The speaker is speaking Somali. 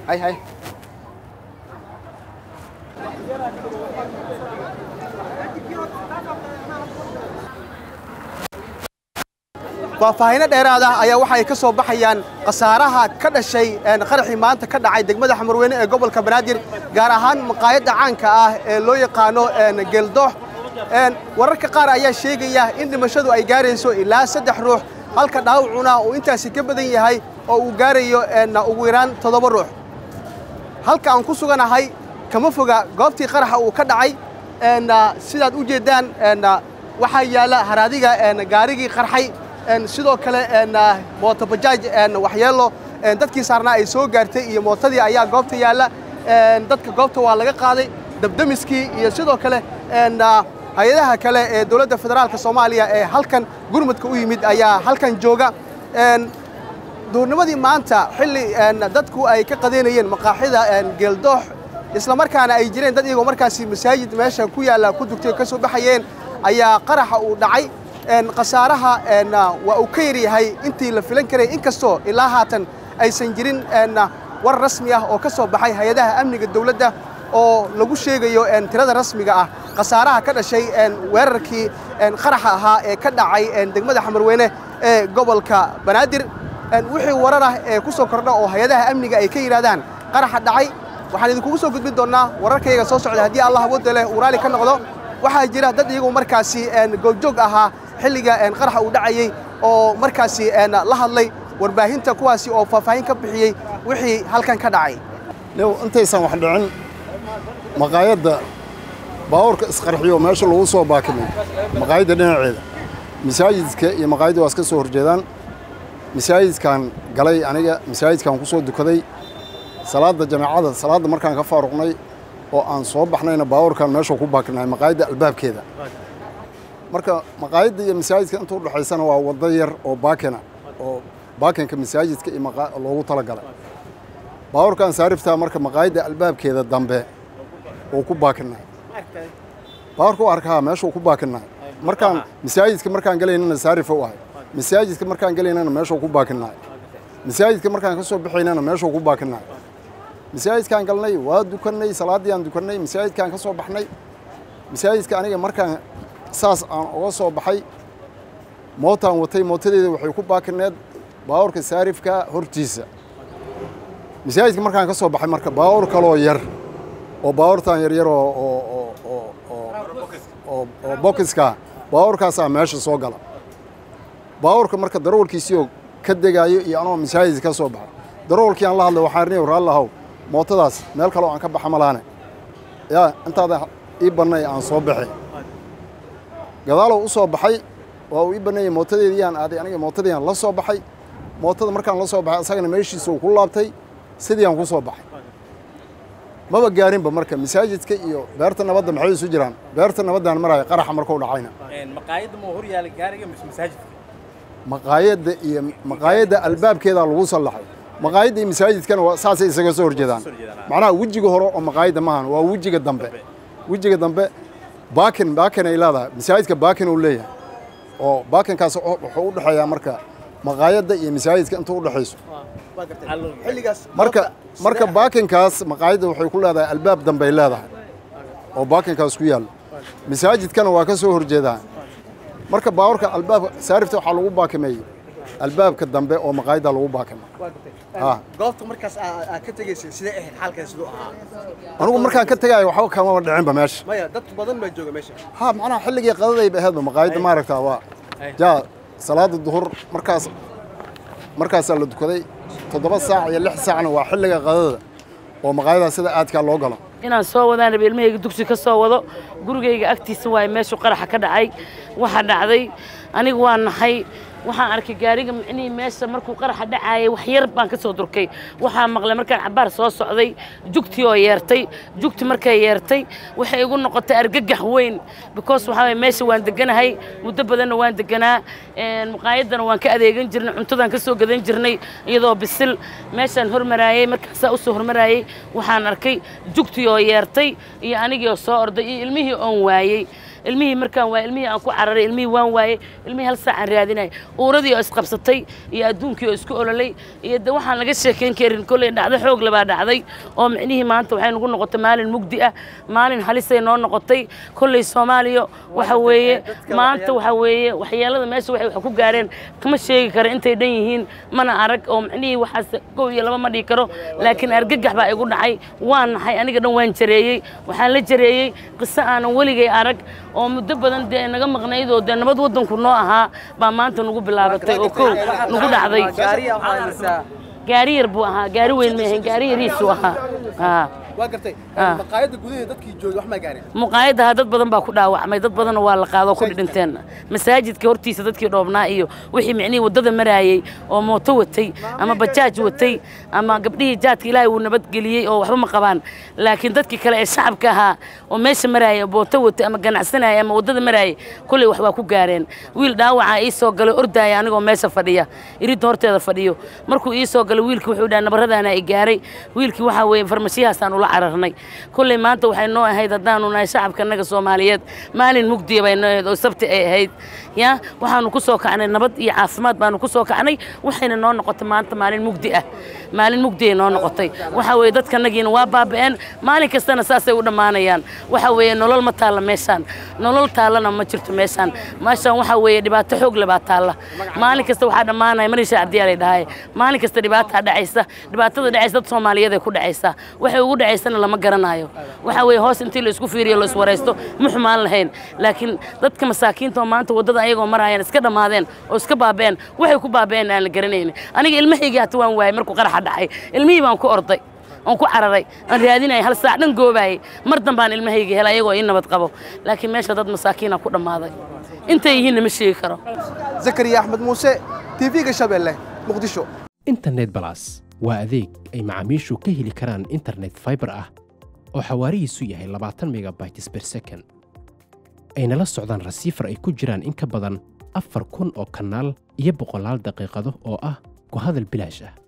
hay hay faahfaahinno dheeraad ah ayaa waxa ay ka soo baxayaan khasaaraha ka dhashay qaraxii maanta ka dhacay degmada xamarweyne ee gobolka banaadir gaar ahaan maqaayadda caanka ah ee loo yaqaano geeldoox wararka qaar ayaa sheegaya in dhimashadu ay gaarayso ilaa saddex ruux halka dhaawacuna uu intaasi ka badan yahay oo uu gaarayo ugu yaraan toddoba ruux halka aan ku suganahay kama foga goobtii qaraxa uu ka dhacay sidaad u jeeddaan waxaa yaalla haraadiga gaarigii qarxay sidoo kale mootobajaaj waxyeelo dadkii saarnaa ay soo gaartay iyo mootadii ayaa goobta yaalla dadka goobta waa laga qaaday dabdemiskii iyo sidoo kale hay-adaha kale ee dowladda federaalka soomaaliya ee halkan gurmudka u yimid ayaa halkan jooga duurnimadii maanta xilli dadku ay ka qadeynayeen maqaaxida geeldoox islamarkaana ay jireen dad iyagoo markaasi masaajid meesha ku yaalla ku dugtay ka soo baxayeen ayaa qaraxa uu dhacay khasaaraha waa uu ka yar yahay intii la filan karay inkastoo ilaa haatan aysan jirin war rasmi ah oo ka soo baxay hay-adaha amniga dowladda oo lagu sheegayo tirada rasmiga ah khasaaraha ka dhashay weerarkii qaraxa ahaa ee ka dhacay degmada xamarweyne ee gobolka banaadir wixii warar ah ee ku soo kordha oo hay-adaha amniga ay ka yidhahdaan qaraxa dhacay waxaan idinkugu soo gudbin doonnaa wararkayga soo socda haddii allah awoodda leh uu raali ka noqdo waxaa jira dad iyagu markaasi goobjoog ahaa xilliga qaraxa uu dhacayey oo markaasi la hadlay warbaahinta kuwaasi oo faahfaahin ka bixiyey wixii halkan ka dhacay new intaysan wax dhicin maqaayadda baabuurka isqarxiyo meesha lagu soo baakimay maqaayadda dhinaceeda masaajidka iyo maqaayadda waa iska soo horjeedaan masaajidkaan galay aniga masaajidkaan ku soo dukaday salaadda jamaacada salaadda markaan ka faaruqnay oo aan soo baxnayna baabuurkaan meesha ku baakinahay maqaayadda albaabkeeda marka maqaayadda iyo masaajidka inta udhexaysana waa waddo yar oo baakina oo baakinka masaajidka iyo loogu talagalay baabuurkaan saariftaa marka maqaayadda albaabkeeda dambe oo ku baakinay baabuurka u arkaa meeshuu ku baakinay markaan masaajidka markaan galaynana saarifa u ahay masaajidka markaan galaynana meeshuu ku baakinay masaajidka markaan ka soo baxaynana meeshuu ku baakinay masaajidkaan galnay waa dukannay salaaddii aan dukannay masaajidkaan ka soo baxnay masaajidka aniga markaan saas aan uga soo baxay mootaan watay mootadeeda waxay ku baakineed baabuurka saarifka hortiisa masaajidka markaan ka soo baxay marka baabuur kaloo yar oo baabuurtaan yaryar oo oo oo oo oo bokiska baabuurkaasaa meesha soo gala baabuurka marka darawalkiisiioo ka degaayo iyo anoo masaajid ka soo baxay darawalkii aan la hadlay waxaan riniy raallahow mootadaas meel kaloo aan ka baxa malaane yaa intaadan ii bannay aan soo baxay gadaalow u soo baxay waa uu ii banneeyey mootadeediiyaan aaday aniga mootadiiaan la soo baxay mootada markaan la soo baxay asagana meeshiisa uu ku laabtay sidii aan ku soo baxay maba gaarinba marka masaajidka iyo beerta nabadda maxay isu jiraan beerta nabaddaan maraya qaraxa markuu dhacayna maqaayadda ma hor yaala gaariga mise masaajidka maqaayadda iyo maqaayadda albaabkeedaa lagu sallaxay maqaayadda iyo masaajidkana waa saasay isaga soo horjeedaan macnaha wejiga hore oo maqaayadda maahan waa wejiga dambe wejiga dambe baakin baakin ay leedahay masaajidka baakin uu leeyahay oo baakinkaas wuxuu u dhexeeyaa marka maqaayadda iyo masaajidka inta u dhexayso marka marka baakinkaas maqaayadda waxay ku leedahay albaab dambey leedahay oo baakinkaas ku yaallo masaajidkana waa ka soo horjeedaa marka baawarka albaabka saarifta waxaa lagu baakimeeyey albaabka dambe oo maqaayadda lagu baakima goobta markaas aad ka tegaysay sidee ahayd xaalkeeda siduu ahaa anigu markaan ka tegaayo waxba kamaba dhicinba meesha maya dad badan baa jooga meesha ha macnaha xilligii qadadayba ahaydba maqaayadda maaragtaa waa jaa salaada duhur markaas markaasaa la dukaday toddoba saac iyo lix saacna waa xilliga qadada oo maqaayadaha sida aadkaa loo galo inaan soo wadaan raba ilmahayga dugsi ka soo wado gurigayga agtiisa waaye meeshuu qaraxa ka dhacay waxaa dhacday anigu waa naxay waxaan arkay gaariga micnihii meesha markuu qaraxa dhacaayay wax yar baan ka soo durkay waxaa maqlay markaan cabaar soo socday jugtii oo yeertay jugti markay yeertay waxay igu noqotay argagax weyn because waxaa waye meesha waan deganahay muddo badanna waan deganaa maqaayaddana waan ka adeegan jirnay cuntadaan ka soo gadan jirnay iyadoo bisil meeshaan hormaraayey markaasaa u soo hormaraayey waxaan arkay jugtii oo yeertay iyo anigii oo soo orday iyo ilmihii oon waayey ilmihii markaan waayey ilmihii aan ku cararay ilmihii waan waayey ilmihii hal saacaan raadinay uuradii oo isqabsatay iyo adduunkii oo isku ololay iyo de waxaan laga sheekayn karin kolley dhacdo xoog labaa dhacday oo micnihii maanta waxay nagu noqotay maalin mugdi ah maalin halisay noo noqotay kolley soomaaliya waxa weeye maanta waxa weeye waxyeelada meesha waxay wax ku gaareen kama sheegi karo intay dhan yihiin mana arag oo micnihii waxaas kow iyo laba ma dhihi karo laakiin argagax baa igu dhacay waan naxay aniga dhan waan jareeyey waxaan la jareeyey qiso aanan weligay arag oo muddo badan dee naga maqnayd oo dee nabad waddanku noo ahaa baa maanta nagu bilaabatay oo kow nagu dhacday gaariya waxaa haysaa gaari yar buu ahaa gaari weyn ma ahayn gaari yariisuu ahaa haa waa gartay Ah. maqaayadda gudaheeda dadkii joogay wax maa gaareen muqaayadaha dad badan baa ku dhaawacmay dad badanna waa la qaado ku dhinteen masaajidka hortiisa dadkii dhoobnaa iyo wixii micnihii waddada maraayey oo mooto watay ama bajaaj watay ama gabdhihii jaadka ilaahay wuu nabadgeliyey oo waxba ma qabaan laakiin dadkii kale ee shacabka ahaa oo meesha maraayay oo mooto watay ama ganacsanaya ama waddada maraayay kolley wax waa ku gaareen wiil dhaawaca ii soo galay ordaaya anigoo meesha fadhiya iridda horteeda fadhiyo markuu ii soo galay wiilkii wuxuu dhaha nabaradaana i gaaray wiilkii waxaa weeye farmashiyahaasaan ula cararnay kolley maanta waxay noo ahayd haddaanu nahay shacabka naga soomaaliyeed maalin mugdiya bay noo ahayd oo sabti ay ahayd ya waxaanu ku soo kacnay nabad iyo caafimaad baanu ku soo kacnay waxayna noo noqotay maanta maalin mugdi ah maalin mugdiay noo noqotay waxa weeye dadkanagiina waa baaba'een maalin kastana saasay u dhammaanayaan waxa weeye nolol ma taalla meeshaan nolol taallana ma jirto meeshaan meeshaan waxa weeye dhibaato xoog le baa taalla maalin kasta waxaa dhammaanaya marisha cabdiyaalay dhahay maalin kasta dhibaataa dhacaysa dhibaatada dhacaysa dad soomaaliyeed ay ku dhacaysaa waxay ugu dhacaysana lama garanayo waxa weeye hoos intii la isku fiiriyo la iswaraysto ma xumaan lahayn laakiin dadka masaakiinta oo maanta waddada ayagoo marayaan iska dhammaadeen oo iska baaba'een waxay ku baaba'een aan la garanaynin aniga ilmahaygii hata waan waayay markuu qaraxa dhacay ilmihii baan ku orday oon ku cararay aan raadinayay hal saac dhan goobaayay mar dambaan ilmahayga helay ayagoo ii nabad qabo laakiin meesha dad masaakiina ku dhammaaday intay yihiinna ma sheegi karo zakariya axmed muuse tv-ga shabeelle muqdisho internet balas waa adeeg ay macaamiishu ka heli karaan internet fiber ah oo xawaarihiisu yahay labaatan megabytes per second ayna la socdaan rasiifar ay ku jiraan in ka badan afar kun oo kanaal iyo boqolaal daqiiqado oo ah ku hadal bilaash ah